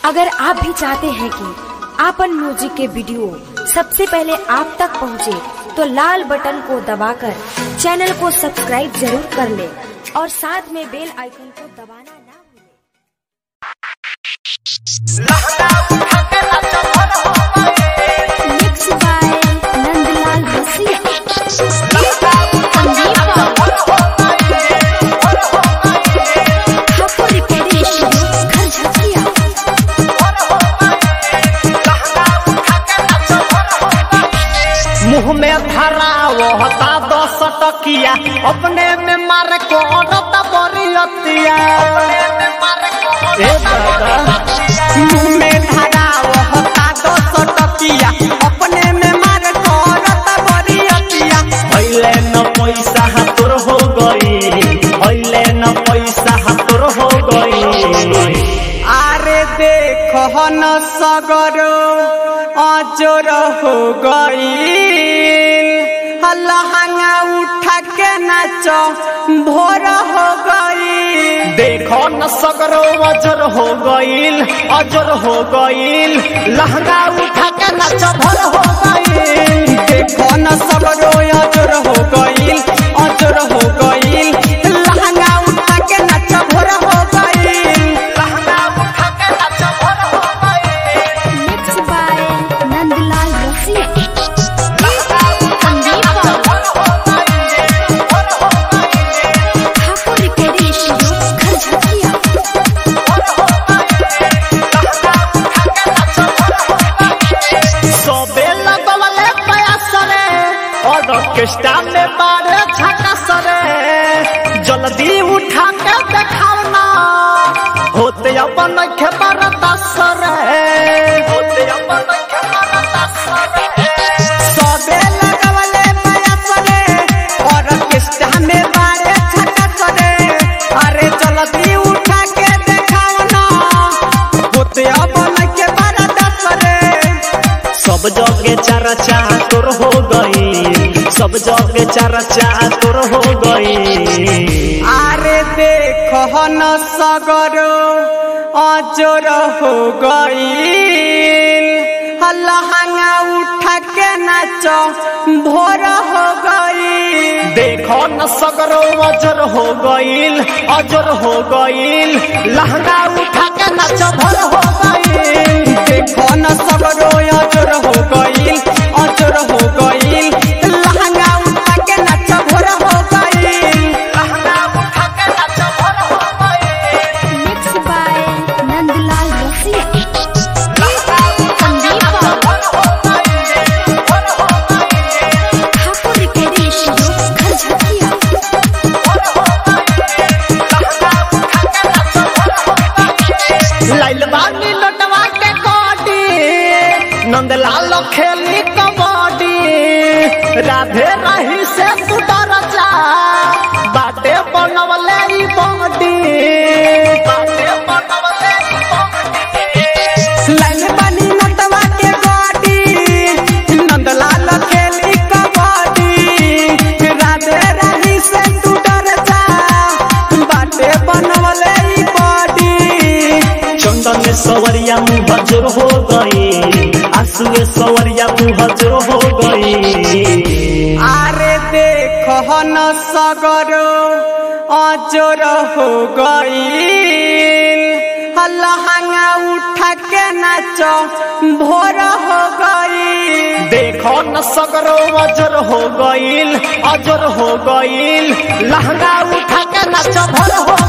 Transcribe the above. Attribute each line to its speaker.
Speaker 1: अगर आप भी चाहते हैं कि आपन म्यूजिक के वीडियो सबसे पहले आप तक पहुंचे, तो लाल बटन को दबाकर चैनल को सब्सक्राइब जरूर कर ले और साथ में बेल आइकन को दबाना ना भूलें। Mixed by नंदलाल रसिया ठाकुर रिकॉर्डिंग स्टूडियो घर झकिया
Speaker 2: मुंह में धरा वो होता दस टकिया अपने में मार को औरत बरियतिया ए दादा मुंह में धरा वो होता दस टकिया अपने में मार को औरत बरियतिया पहले न पैसा हाथुर हो गई पहले न पैसा हाथुर हो गई अरे देखो न सगरो अजोर हो गई लहंगा उठा के नाचो भोर हो गई देखो न सगरो अजर हो गईल अजर हो गईल लहंगा उठा के नाचो भोर हो गईल देखो न सगरो अजर हो गईल अजर हो गईल लहंगा उठा के नाचो भोर हो गईल लहंगा उठा के नाचो भोर हो गईल
Speaker 1: Mixed by नंदलाल रसिया ठाकुर रिकॉर्डिंग स्टूडियो घर झकिया
Speaker 2: सबे लगवले प्रयास रे और ऑर्केस्ट्रा में बारे झटस रे जल्दी उठा के देखाओ ना होते अपन के बरदास रे होते अपन के बरदास रे सबे लगवले प्रयास रे और ऑर्केस्ट्रा में बारे झटस रे अरे जल्दी उठा के देखाओ ना होते अपन के बरदास रे सब जगे चर्चा तोर हो गई सब जगे चर्चा तोर हो गई अरे देखो न सगरो अजोर हो गई लहंगा उठा के नाचो भोर हो गई देखो न सगरो अजर हो गईल अजर हो गईल लहंगा उठा के नाचो भोर हो गईल देखो न सगरो अजर हो गईल अजर हो गईल लहंगा उठा के नाचो भोर हो गईल लहंगा उठा के नाचो भोर हो गईल
Speaker 1: Mixed by नंदलाल रसिया ठाकुर रिकॉर्डिंग स्टूडियो घर झकिया
Speaker 2: लाइल बानी लटवा के कोटी नंदलाल खेली कबड्डी राधे रही से तू डर जा बाटे बनवले ई बॉडी बाटे बनवले ई बॉडी लाइल बानी लटवा के कोटी नंदलाल खेली कबड्डी राधे रही से तू डर जा बाटे बनवले ई बॉडी चंदन में सवरिया मुँह हजर हो गई आंसू में सवरिया मुँह हजर हो गई अरे देखो न सगरो अजर हो गई लहंगा उठा के नाचो भोर हो गई देखो न सगरो अजर हो गईल अजर हो गईल लहंगा उठा के नाचो भोर हो